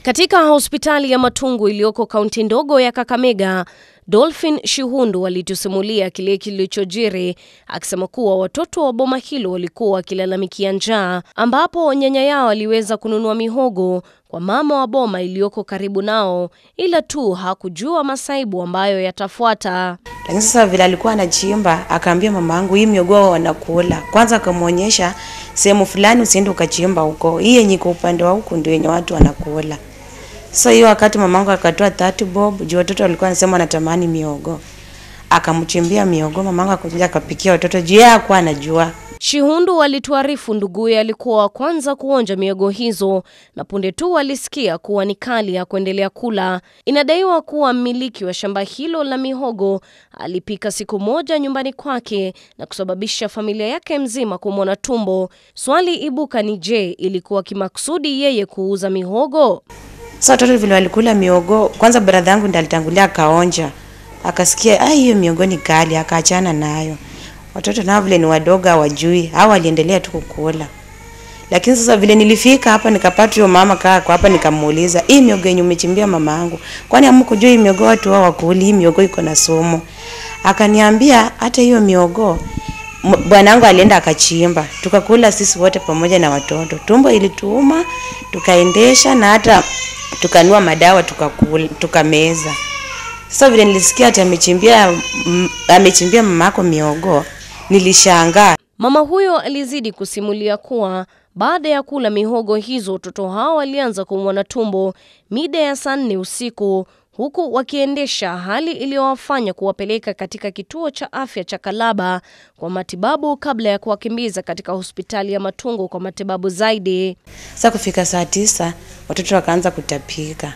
Katika hospitali ya Matungu iliyoko kaunti ndogo ya Kakamega, Dolphin Shihundu alitusimulia kile kilichojiri, akisema kuwa watoto wa boma hilo walikuwa wakilalamikia njaa, ambapo nyanya yao aliweza kununua mihogo kwa mama wa boma iliyoko karibu nao, ila tu hakujua masaibu ambayo yatafuata. Lakini sasa vile alikuwa anachimba, akaambia mama yangu hii miogo wanakula. Kwanza akamwonyesha sehemu fulani usiende ukachimba huko. Hii yenye iko upande wa huku ndio yenye watu wanakula. Sasa hiyo wakati mamangu akatoa 30 bob, juu watoto walikuwa wanasema wanatamani miogo. Akamchimbia miogo, mamangu akakuja akapikia watoto juu yeye hakuwa anajua. Shihundu alituarifu nduguye alikuwa wa kwanza kuonja miogo hizo na punde tu alisikia kuwa ni kali ya kuendelea kula. Inadaiwa kuwa mmiliki wa shamba hilo la mihogo alipika siku moja nyumbani kwake na kusababisha familia yake mzima kumwona tumbo. Swali ibuka ni je, ilikuwa kimakusudi yeye kuuza mihogo? Sasa watoto vile walikula miogo, kwanza brother yangu ndiye alitangulia akaonja. Akasikia ah, hiyo miogo ni kali, akaachana nayo. Watoto nao vile ni wadogo hawajui, hao waliendelea tu kukula. Lakini sasa vile nilifika hapa nikapata huyo mama kaa kwa hapa nikamuuliza, "Hii miogo yenye umechimbia mama yangu, kwani hamkujua hii miogo watu wao wakuli, hii miogo iko na sumu?" Akaniambia hata hiyo miogo m- bwanangu alienda akachimba, tukakula sisi wote pamoja na watoto. Tumbo ilituuma, tukaendesha na hata tukanua madawa tukakula, tukameza. Sasa vile nilisikia ati amechimbia m- amechimbia mamako miogo, nilishangaa. Mama huyo alizidi kusimulia kuwa baada ya kula mihogo hizo, watoto hao walianza kuumwa na tumbo mida ya saa nne usiku, huku wakiendesha, hali iliyowafanya kuwapeleka katika kituo cha afya cha Kalaba kwa matibabu kabla ya kuwakimbiza katika hospitali ya Matungu kwa matibabu zaidi. Sasa kufika saa tisa watoto wakaanza kutapika,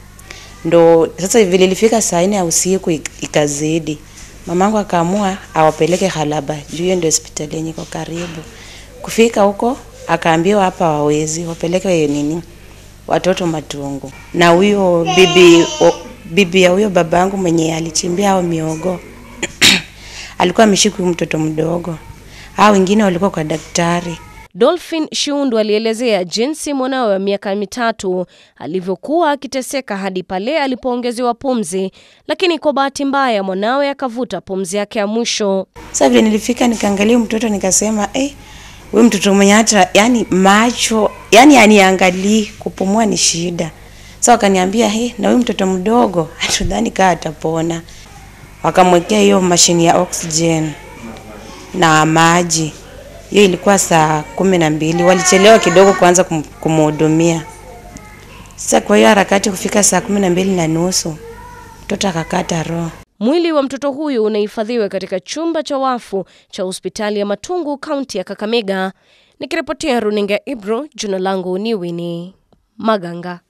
ndo sasa vile ilifika saa nne ya usiku ik- ikazidi, mamangu akaamua awapeleke Halaba juu hiyo ndio hospitali yenye iko karibu. Kufika huko akaambiwa hapa wawezi wapeleke nini watoto Matungu, na huyo bibi o, bibi ya huyo babangu mwenye alichimbia hao miogo alikuwa ameshika huyu mtoto mdogo, hao wengine walikuwa kwa daktari. Dolphin Shundu alielezea jinsi mwanawe wa miaka mitatu alivyokuwa akiteseka hadi pale alipoongezewa pumzi, lakini kwa bahati mbaya mwanawe akavuta pumzi yake ya mwisho. Sasa vile nilifika nikaangalia huyu mtoto nikasema, eh, huyu mtoto mwenye hata yani macho yani aniangalii, kupumua ni shida. Sasa wakaniambia, hey, na huyu mtoto mdogo hatudhani kaa atapona. Wakamwekea hiyo mashini ya oxygen na maji. Hiyo ilikuwa saa kumi na mbili. Walichelewa kidogo kuanza kum- kumhudumia. Sasa kwa hiyo harakati kufika saa kumi na mbili na nusu mtoto akakata roho. Mwili wa mtoto huyu unahifadhiwa katika chumba cha wafu cha hospitali ya Matungu, kaunti ya Kakamega. Nikiripotia runinga Ibro, jina langu ni Winnie Maganga.